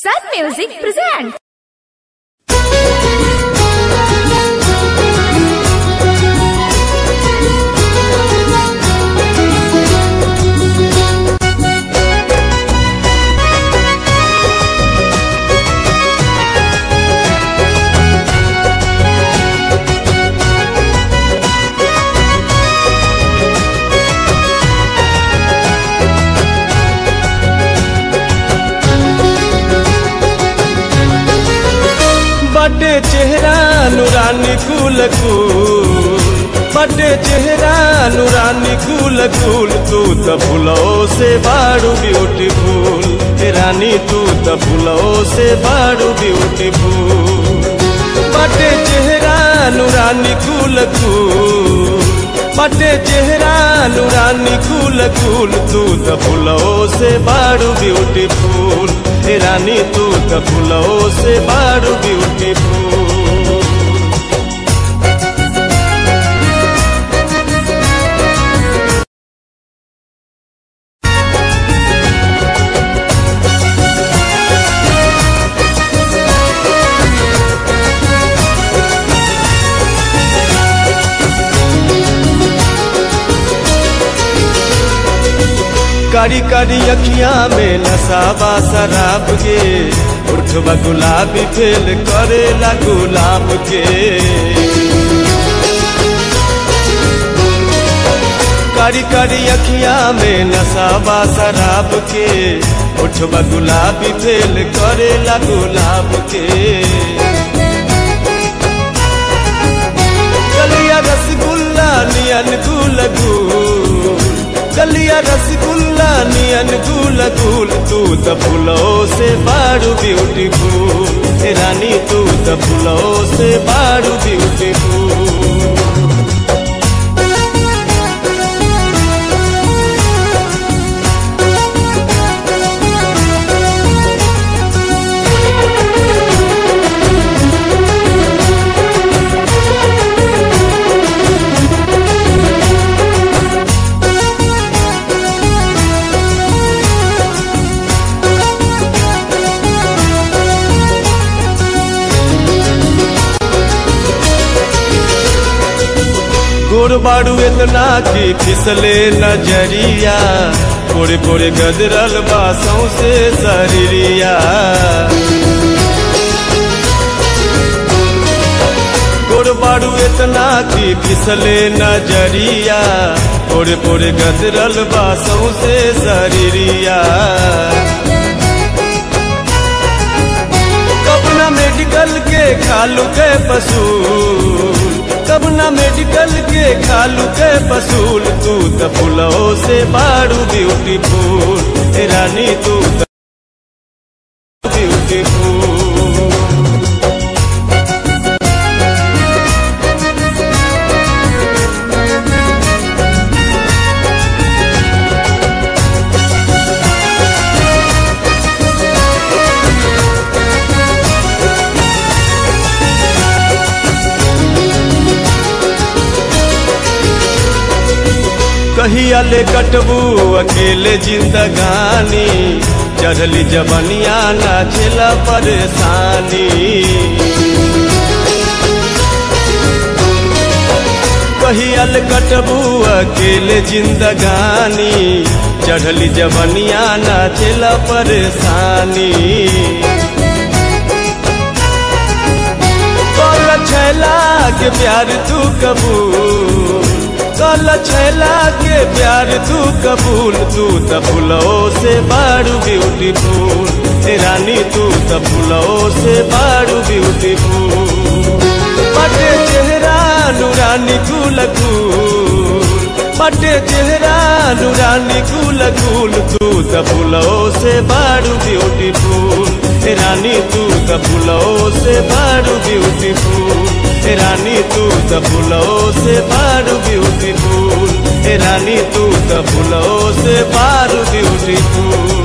Sun Music presents. बटे चेहरा नुरानी कुल कुल बटे चेहरा नुरानी कुल कुल तू त फुलो से बाड़ू ब्यूटीफुल हे रानी तू त फुलो से बाड़ू ब्यूटीफुल बटे चेहरा नुरानी कुल कुल बटे चेहरा नुरानी कुल कुल तू त फुलो से बाड़ू ब्यूटीफुल हे रानी तू त फुलो से बाड़ू ब्यूटीफुल कारी कारी अखियां में नसाबा शराब के उठवा गुलाबी फेल करेला गुलाब के कारी कारी अखियां में नसाबा शराब के उठवा गुलाबी फेल करेला गुलाब के कलिया रसगुल्ला नियन गुल गुल कलिया रसगुल्ला नियन गुल गुल तू त फूलो से बाड़ू ब्यूटीफुल हे रानी तू त फूलो से बाड़ू ब्यूटीफुल गोर बाड़ू इतना की फिसले नजरिया कोरे कोरे गदरल बासों से शरीरिया गोर बाड़ू इतना की फिसले नजरिया कोरे कोरे गदरल बासों से शरीरिया कबना मेडिकल के खालू के पसूल कबना मेडिकल के खालू के पसूल तू त फुलो से बाड़ू ब्यूटीफुल हे रानी तू त ब्यूटीफुल कहिया ले कटबू अकेले जिंदगानी चढ़ली जबनिया ना झेला परेशानी कहिया ले कटबू अकेले जिंदगानी चढ़ली जबनिया ना झेला परेशानी कल छैला के प्यार तू कबूल कल छैला के प्यार तू कबूल तू त फुलो से बाड़ू ब्यूटीफुल हे रानी तू त फुलो से बाड़ू ब्यूटीफुल बटे चेहरा नूरानी कुल कुल बटे चेहरा नूरानी कुल कुल तू त फुलो से बाड़ू ब्यूटीफुल हे रानी तू त फुलो से बाड़ू ब्यूटीफुल हे रानी तू त फुलो से बाड़ू ब्यूटीफुल हे रानी तू त फुलो से बाड़ू ब्यूटीफुल